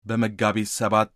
በመጋቢት 7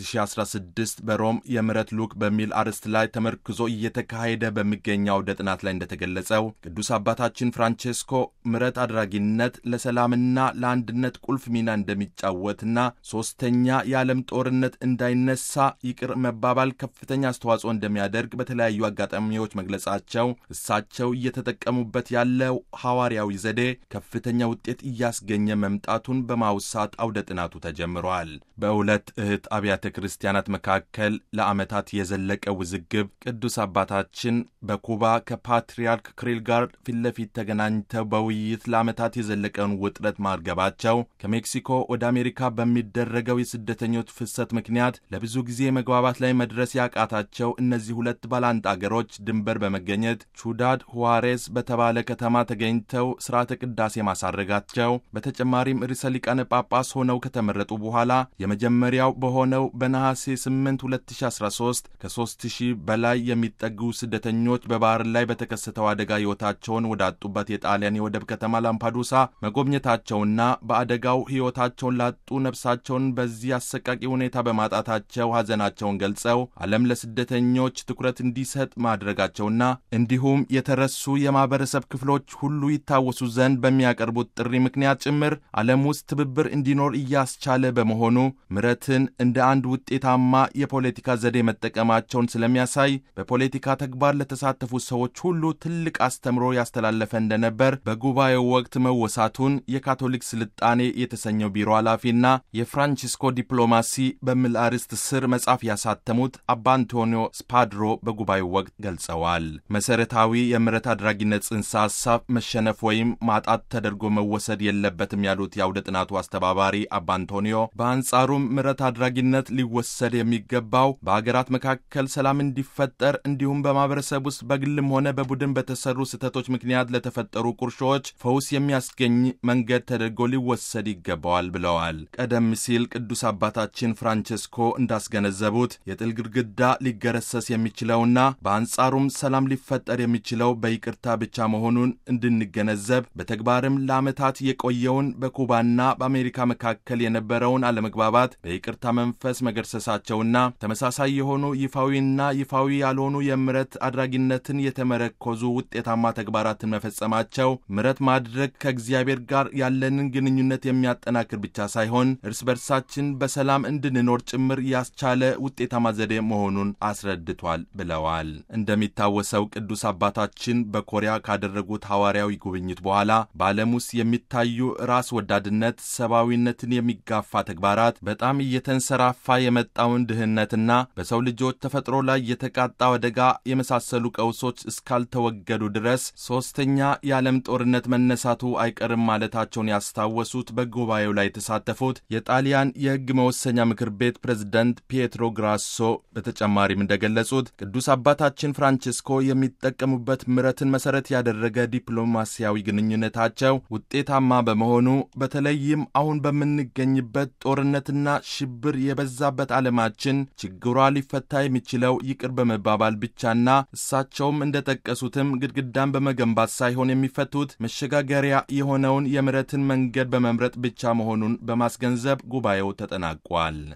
2016 በሮም የምሕረት ሉክ በሚል አርዕስት ላይ ተመርክዞ እየተካሄደ በሚገኘው አውደ ጥናት ላይ እንደተገለጸው ቅዱስ አባታችን ፍራንቼስኮ ምሕረት አድራጊነት ለሰላምና ለአንድነት ቁልፍ ሚና እንደሚጫወትና ሦስተኛ የዓለም ጦርነት እንዳይነሳ ይቅር መባባል ከፍተኛ አስተዋጽኦ እንደሚያደርግ በተለያዩ አጋጣሚዎች መግለጻቸው እሳቸው እየተጠቀሙበት ያለው ሐዋርያዊ ዘዴ ከፍተኛ ውጤት እያስገኘ መምጣቱን በማውሳት አውደ ጥናቱ ተጀምሯል። በሁለት እህት አብያተ ክርስቲያናት መካከል ለዓመታት የዘለቀ ውዝግብ ቅዱስ አባታችን በኩባ ከፓትርያርክ ክሪል ጋር ፊት ለፊት ተገናኝተው በውይይት ለዓመታት የዘለቀውን ውጥረት ማርገባቸው ከሜክሲኮ ወደ አሜሪካ በሚደረገው የስደተኞች ፍሰት ምክንያት ለብዙ ጊዜ መግባባት ላይ መድረስ ያቃታቸው እነዚህ ሁለት ባላንጣ አገሮች ድንበር በመገኘት ቹዳድ ሁዋሬስ በተባለ ከተማ ተገኝተው ሥርዓተ ቅዳሴ ማሳረጋቸው በተጨማሪም ርዕሰ ሊቃነ ጳጳስ ሆነው ከተመረጡ በኋላ የመጀመሪያው በሆነው በነሐሴ 8 2013 ከ3000 በላይ የሚጠጉ ስደተኞች በባህር ላይ በተከሰተው አደጋ ሕይወታቸውን ወዳጡበት የጣሊያን የወደብ ከተማ ላምፓዱሳ መጎብኘታቸውና በአደጋው ሕይወታቸውን ላጡ ነፍሳቸውን በዚህ አሰቃቂ ሁኔታ በማጣታቸው ሐዘናቸውን ገልጸው ዓለም ለስደተኞች ትኩረት እንዲሰጥ ማድረጋቸውና እንዲሁም የተረሱ የማኅበረሰብ ክፍሎች ሁሉ ይታወሱ ዘንድ በሚያቀርቡት ጥሪ ምክንያት ጭምር ዓለም ውስጥ ትብብር እንዲኖር እያስቻለ በመሆኑ ምሕረትን እንደ አንድ ውጤታማ የፖለቲካ ዘዴ መጠቀማቸውን ስለሚያሳይ በፖለቲካ ተግባር ለተሳተፉ ሰዎች ሁሉ ትልቅ አስተምሮ ያስተላለፈ እንደነበር በጉባኤው ወቅት መወሳቱን የካቶሊክ ስልጣኔ የተሰኘው ቢሮ ኃላፊና የፍራንቺስኮ ዲፕሎማሲ በሚል አርዕስት ስር መጽሐፍ ያሳተሙት አባ አንቶኒዮ ስፓድሮ በጉባኤው ወቅት ገልጸዋል። መሠረታዊ የምሕረት አድራጊነት ጽንሰ ሐሳብ መሸነፍ ወይም ማጣት ተደርጎ መወሰድ የለበትም ያሉት የአውደ ጥናቱ አስተባባሪ አባ አንቶኒዮ በአንጻሩም ምሕረት አድራጊነት ሊወሰድ የሚገባው በአገራት መካከል ሰላም እንዲፈጠር እንዲሁም በማኅበረሰብ ውስጥ በግልም ሆነ በቡድን በተሰሩ ስህተቶች ምክንያት ለተፈጠሩ ቁርሾዎች ፈውስ የሚያስገኝ መንገድ ተደርጎ ሊወሰድ ይገባዋል ብለዋል። ቀደም ሲል ቅዱስ አባታችን ፍራንቼስኮ እንዳስገነዘቡት የጥል ግድግዳ ሊገረሰስ የሚችለውና በአንጻሩም ሰላም ሊፈጠር የሚችለው በይቅርታ ብቻ መሆኑን እንድንገነዘብ በተግባርም ለዓመታት የቆየውን በኩባና በአሜሪካ መካከል የነበረውን አለመግባባት በይቅርታ መንፈስ መገርሰሳቸውና ተመሳሳይ የሆኑ ይፋዊና ይፋዊ ያልሆኑ የምሕረት አድራጊነትን የተመረኮዙ ውጤታማ ተግባራትን መፈጸማቸው ምሕረት ማድረግ ከእግዚአብሔር ጋር ያለንን ግንኙነት የሚያጠናክር ብቻ ሳይሆን እርስ በርሳችን በሰላም እንድንኖር ጭምር ያስቻለ ውጤታማ ዘዴ መሆኑን አስረድቷል ብለዋል። እንደሚታወሰው ቅዱስ አባታችን በኮሪያ ካደረጉት ሐዋርያዊ ጉብኝት በኋላ በዓለም ውስጥ የሚታዩ ራስ ወዳድነት፣ ሰብአዊነትን የሚጋፋ ተግባራት በጣም እየተንሰራፋ የመጣውን ድህነትና በሰው ልጆች ተፈጥሮ ላይ የተቃጣው አደጋ የመሳሰሉ ቀውሶች እስካልተወገዱ ድረስ ሦስተኛ የዓለም ጦርነት መነሳቱ አይቀርም ማለታቸውን ያስታወሱት በጉባኤው ላይ የተሳተፉት የጣሊያን የሕግ መወሰኛ ምክር ቤት ፕሬዝደንት ፒየትሮ ግራሶ በተጨማሪም እንደገለጹት ቅዱስ አባታችን ፍራንቼስኮ የሚጠቀሙበት ምሕረትን መሠረት ያደረገ ዲፕሎማሲያዊ ግንኙነታቸው ውጤታማ በመሆኑ በተለይም አሁን በምንገኝበት ጦርነትና ሽብር የበዛበት ዓለማችን ችግሯ ሊፈታ የሚችለው ይቅር በመባባል ብቻና እሳቸውም እንደጠቀሱትም ግድግዳን በመገንባት ሳይሆን የሚፈቱት መሸጋገሪያ የሆነውን የምሕረትን መንገድ በመምረጥ ብቻ መሆኑን በማስገንዘብ ጉባኤው ተጠናቋል።